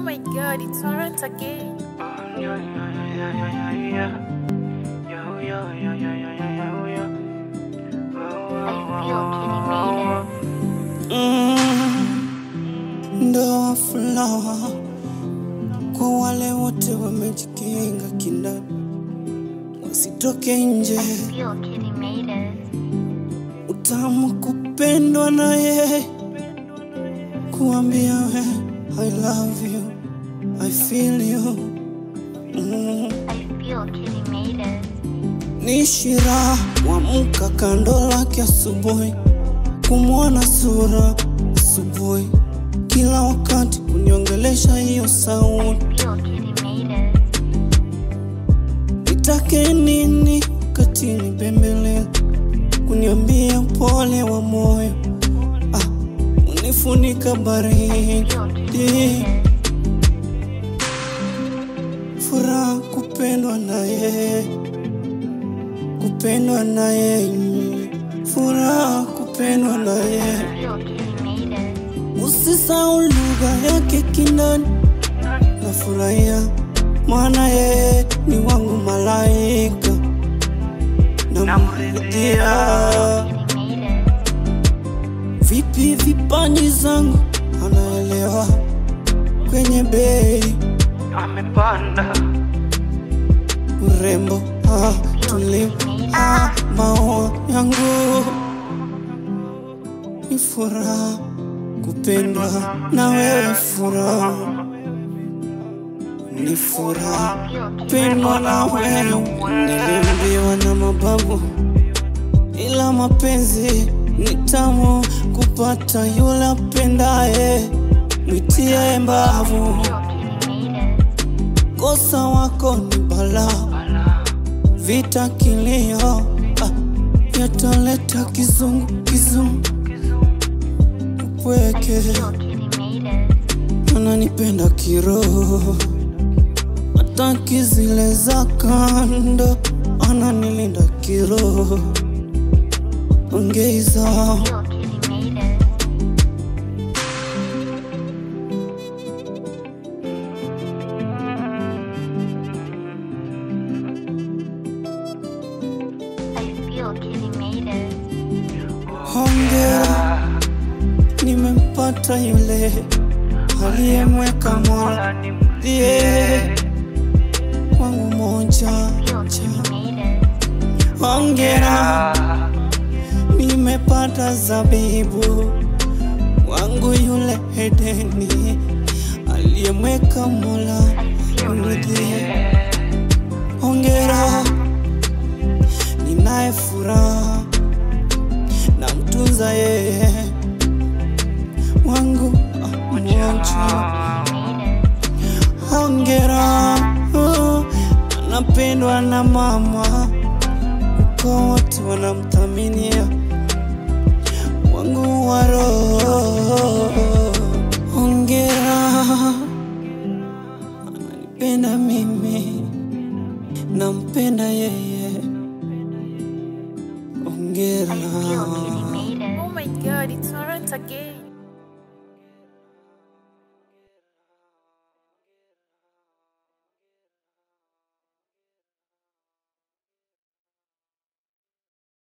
my god, it's Torrent again. Ndoa fulawa kwa wale wote wamejikinga kindani, wasitoke nje. Utamu kupendwa na yeye, kuambia we I love you, I feel you mm. Ni shira kuamka kando lake asubuhi, kumwona sura asubuhi, kila wakati kuniongelesha hiyo sauti. Nitake nini katini bembele, kuniambia pole wa moyo, ah, unifunika baridi, furaha kupendwa na yeye kupendwa na yeye, furaha kupendwa na yeye. Usisahau lugha yake kindani, nafurahia maana yeye ni wangu malaika, namrudia vipi vipaji zangu, anaelewa kwenye bei amepanda urembo ah, tulivu ah, maoa yangu ni furaha kupendwa na wewe, furaha ni furaha kupendwa na wewe. Niliambiwa na mababu, ila mapenzi ni tamu kupata yule apendaye, mwitie mbavu. Kosa wako ni balaa, vita kilio, ah, yataleta kizungu kizungu upweke, ananipenda kiroho, hataki zile za kando, ananilinda kiroho, ongeza hongera, nimempata yule aliyemweka mola ndiye wangu moja. Hongera, nimepata zabibu wangu yule Edeni aliyemweka mola ndiye. Hongera, ninaye furaha na mtunza yeye wangu ah, mmoja. Hongera, oh, anapendwa na mama, uko wote wanamthaminia wangu wa roho. Hongera, ananipenda mimi, nampenda yeye. Hongera. Oh my god, it's Torrent again.